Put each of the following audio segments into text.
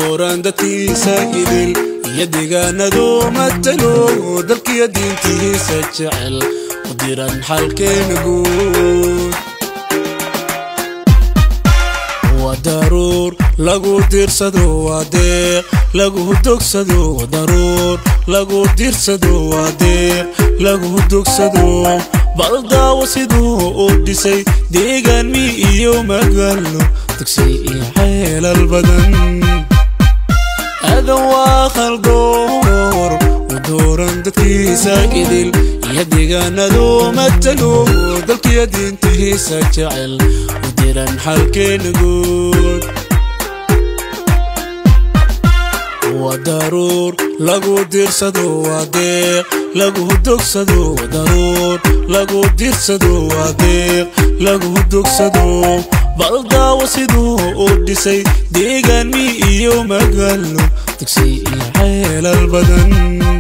dooran dadkiisa idil iyo deegaanadu matalo dalkiyo diintiisa jecel u diran xalkeena guud waa daruur lagu diirsado waa deeq lagu dogsado waa daruur lagu diirsado waa deeq lagu dogsado bal daawo siduu u dhisay deegaan mi iyo magaalo dugsay iyo xeelal badan aadan waa khaldoor u dooran dadkiisa idil iyo deegaanadu matalo dalkiyo diintiisa jecel u diran xalkeena guud waa daruur lagu diirsado waa deeq lagu dogsado waa daruur lagu diirsado waa deeq lagu dogsado bal daawo siduu u dhisay deegaan mi iyo magaalo dugsay iyo xeelal badan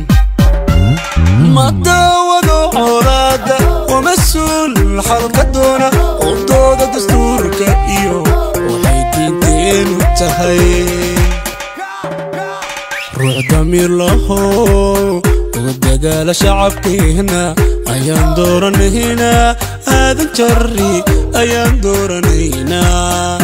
ma daawado colaada waa mas-uul xalka doona udooda dastuurka iyo waxay diinteenu tahay ruux damiir laho uga dadaala shacabkeena ayaan dooranaynaa aadan jari ayaan dooranaynaa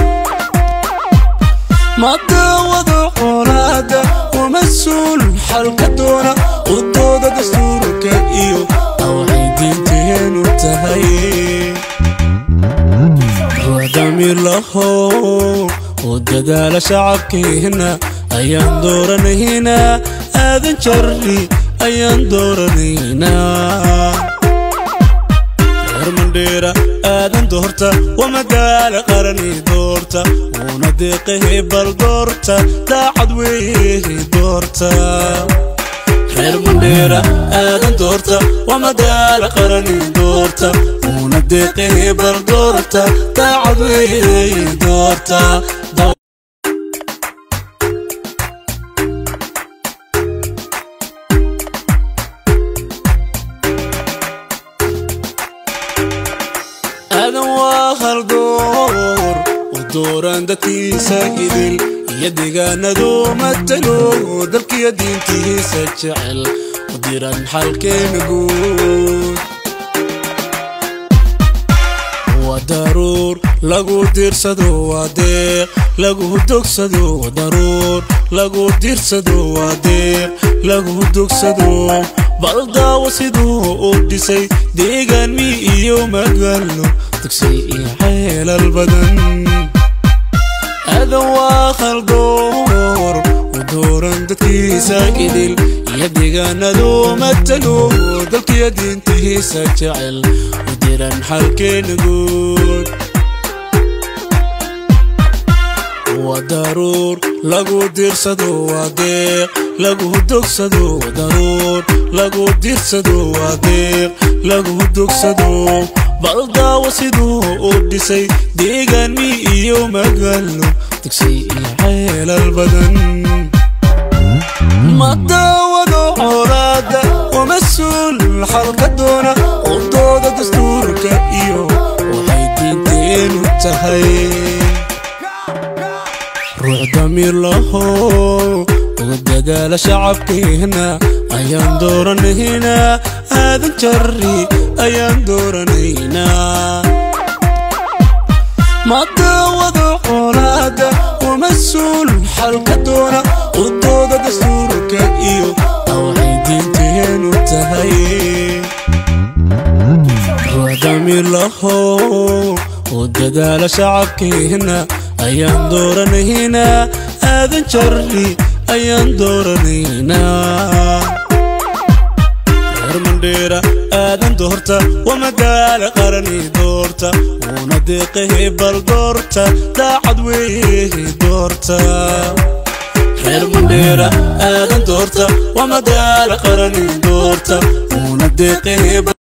ma daawado colaada waa mas-uul xalka doona udooda dastuurka iyo waxay diinteenu tahay ruux damiir laho u dadaala shacabkeena ayaan dooranaynaa aadan jari ayaan dooranaynaa reer mandheera aadan doorta waa magaala qarani doorta wuuna deeqahe bal doorta daacad weeye doorta reer mandheera aadan doorta waa magaala qarani doorta wuuna deeqahe bal doorta daacad weeye doorta aadan waa haldoor u dooran dadkiisa idil iyo deegaanadu matalo dalkiyo diintiisa jecel u diran xalkeena guud waa daruur lagu diirsado waa deeq lagu dogsado waa daruur lagu diirsado waa deeq lagu dogsado bal daawo siduu u dhisay deegaan mi iyo magaalo dugsay iyo xeelal badan aadan waa khaldoor u dooran dadkiisa idil iyo deegaanadu matalo dalkiyo diintiisa jecel u diran xalkeena guud waa daruur lagu diirsado waa deeq lagu dogsado waa daruur lagu diirsado waa deeq lagu dogsado bal daawo siduu u dhisay deegaan mi iyo magaalo dugsay iyo xeelal badan ma daawado colaada waa mas-uul xalka doona udooda dastuurka iyo waxay diinteenu tahay ruux damiir laho uga dadaala shacabkeena ayaan dooranaynaa aadan jari ayaan dooranaynaa ma daawado colaada waa mas-uul xalka doona udooda dastuurka iyo waxay diinteenu tahay ruux damiir laho u dadaala shacabkeena ayaan dooranaynaa aadan jari ayaan dooranaynaa reer mandheera aadan doorta waa magaala qarani doorta wuuna deeqahe bal doorta daacad weeye doorta reer mandheera aadan doorta waa magaala qarani doorta wuuna deeqahe